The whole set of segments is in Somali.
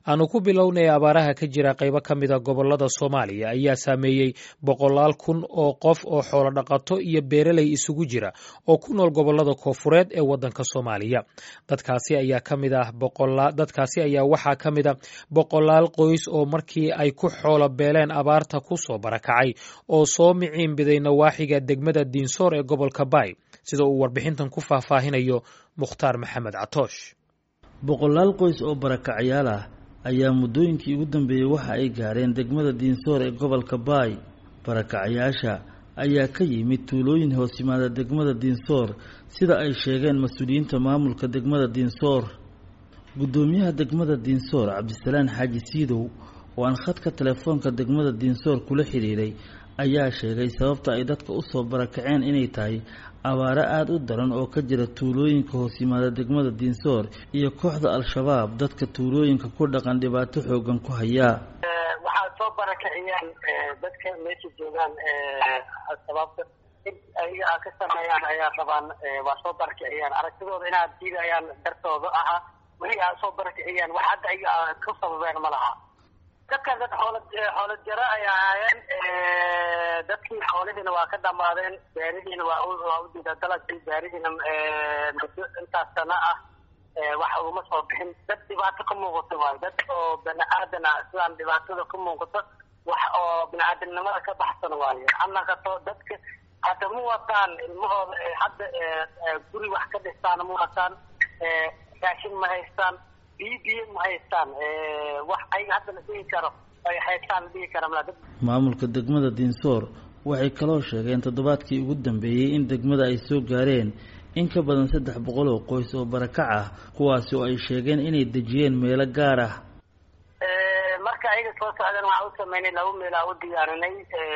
aanu ku bilownay abaaraha ka jira qaybo ka mida gobolada soomaaliya ayaa saameeyey boqolaal kun oo qof oo xoolo dhaqato iyo beeraley isugu jira oo ku nool gobolada koofureed ee wadanka soomaaliya dadkaasi ayaa kamid ah dadkaasi ayaa waxaa ka mid a boqolaal qoys oo markii ay ku xoolo beeleen abaarta ku soo barakacay oo soo miciin biday nawaaxiga degmada diinsoor ee gobolka baay sida uu warbixintan ku faahfaahinayo mukhtaar maxamed catoosh boqolaal qoys oo barakacyaal ah ayaa muddooyinkii ugu dambeeyey waxa ay gaareen degmada diinsoor ee gobolka baay barakacyaasha ayaa ka yimid tuulooyin hoos yimaada degmada diinsoor sida ay sheegeen mas-uuliyiinta maamulka degmada diinsoor guddoomiyaha degmada diinsoor cabdisalaan xaaji siidow oo aan khadka telefoonka degmada diinsoor kula xidhiiray ayaa sheegay sababta ay dadka usoo barakaceen inay tahay abaaro aada u daran oo ka jira tuulooyinka hoos yimaada degmada diinsoor iyo kooxda al-shabaab dadka tuulooyinka ku dhaqan dhibaato xoogan ku hayaa waxaa soo barakiciyaan dadka meesha joogaan sababta in ayaga a ka sameeyaan ayaa rabaan waa soo barakiciyaan aragtidooda inaad diidayaan dartooda ahaa wixii aa soo barakiciyaan wax hadda ayaga ku sababeen ma laha dadkan dad xoolo xoolo jaro ay ahaayeen dadkii xoolihiina waa ka dhamaadeen beerihiina waa waa u diida dalagkii beerihiina muddo intaas sana ah wax uguma soo bixin dad dhibaato ka muuqato waayo dad oo bani aadan ah sidaan dhibaatada ka muuqato wax oo bini aadamnimada ka baxsan waayo hanaqato dadka hadda ma wataan ilmahooda hadda guri wax ka dhistaan ma wataan raashin ma haystaan biyo biyo ma haystaan wax ayaga hadda la dhihi karo ay haystaan la dhihi kara mala maamulka degmada diinsoor waxay kaloo sheegeen toddobaadkii ugu dambeeyey in degmada ay soo gaareen in ka badan saddex boqol oo qoys oo barakac ah kuwaasi oo ay sheegeen inay dejiyeen meelo gaar ah marka ayaga soo socdeen waxaa u sameynay laba meel aa u diyaarinay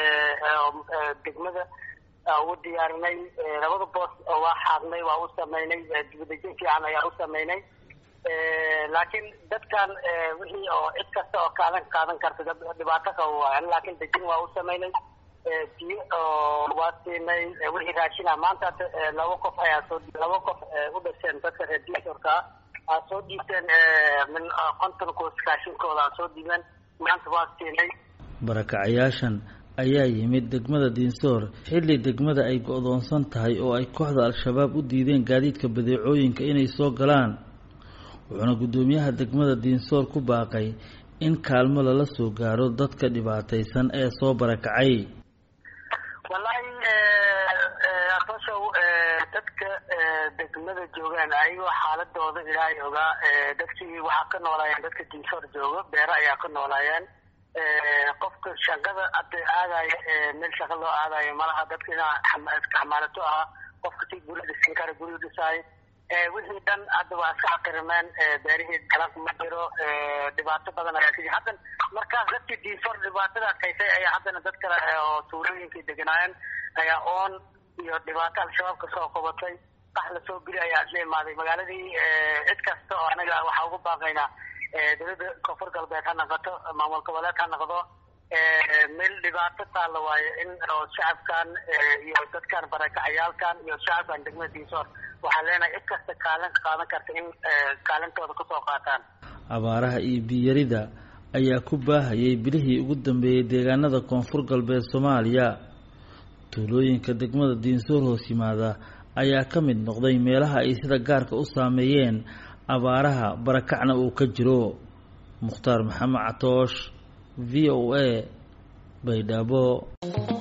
degmada u diyaarinay labada boos oo waa xaadnay waa u sameynay dibadejin fiican ayaa u sameynay laakiin dadkan wixii oo cid kasta oo kaadan qaadan karta dhibaato qaba waayan laakiin dejin waa u sameynay biyo oo waa siinay wixii raashina maanta laba qof ayaa soo laba qof u dhasheen dadka reer diisorka aa soo dhiibteen min konton koos raashinkooda aa soo dhiibeen maanta waa siinay barakacyaashan ayaa yimid degmada diinsoor xilli degmada ay go-doonsan tahay oo ay kooxda al-shabaab u diideen gaadiidka badeecooyinka inay soo galaan wuxuuna guddoomiyaha degmada diinsoor ku baaqay in kaalmo lala soo gaaro dadka dhibaataysan ee soo barakacay wallaahi atoshow dadka degmada joogaan ayagoo xaaladooda ilaahay ogaa dadkii waxaa ka noolaayeen dadka diinsoor joogo beero ayaa ka noolaayeen qofka shaqada hadda aadayo meel shaqa loo aadayo malaha dadka inaa iska xamaalato ahaa qofka si guri dhisan kara guri dhisaayo wixii dhan hadda waa iska xaqirimeen beerihii galank ma jiro dhibaato badan ayaa kii haddan markaas dadkii diinsoor dhibaatadaas haysay ayaa haddana dad kale oo tuulooyinkii deganaayeen ayaa oon iyo dhibaato al-shabaab ka soo qabatay qax lasoo geli ayaa isla imaaday magaaladii cid kasta oo anaga waxaa ugu baaqaynaa dowladda koonfur galbeed ha noqoto maamul goboleed ha noqdo meel dhibaato taalla waayo in oo shacabkan iyo dadkan barakacayaalkan iyo shacabkan degmada diinsoor waxaan leenahay cid kasta kaalin qaadan karta in kaalintooda kasoo qaataan abaaraha iyo biyarida ayaa ku baahayay bilihii ugu dambeeyey deegaanada koonfur galbeed soomaaliya tuulooyinka degmada diinsoor hoos yimaada ayaa ka mid noqday meelaha ay sida gaarka u saameeyeen abaaraha barakacna uu ka jiro mukhtaar maxamed catoosh v o a baydhabo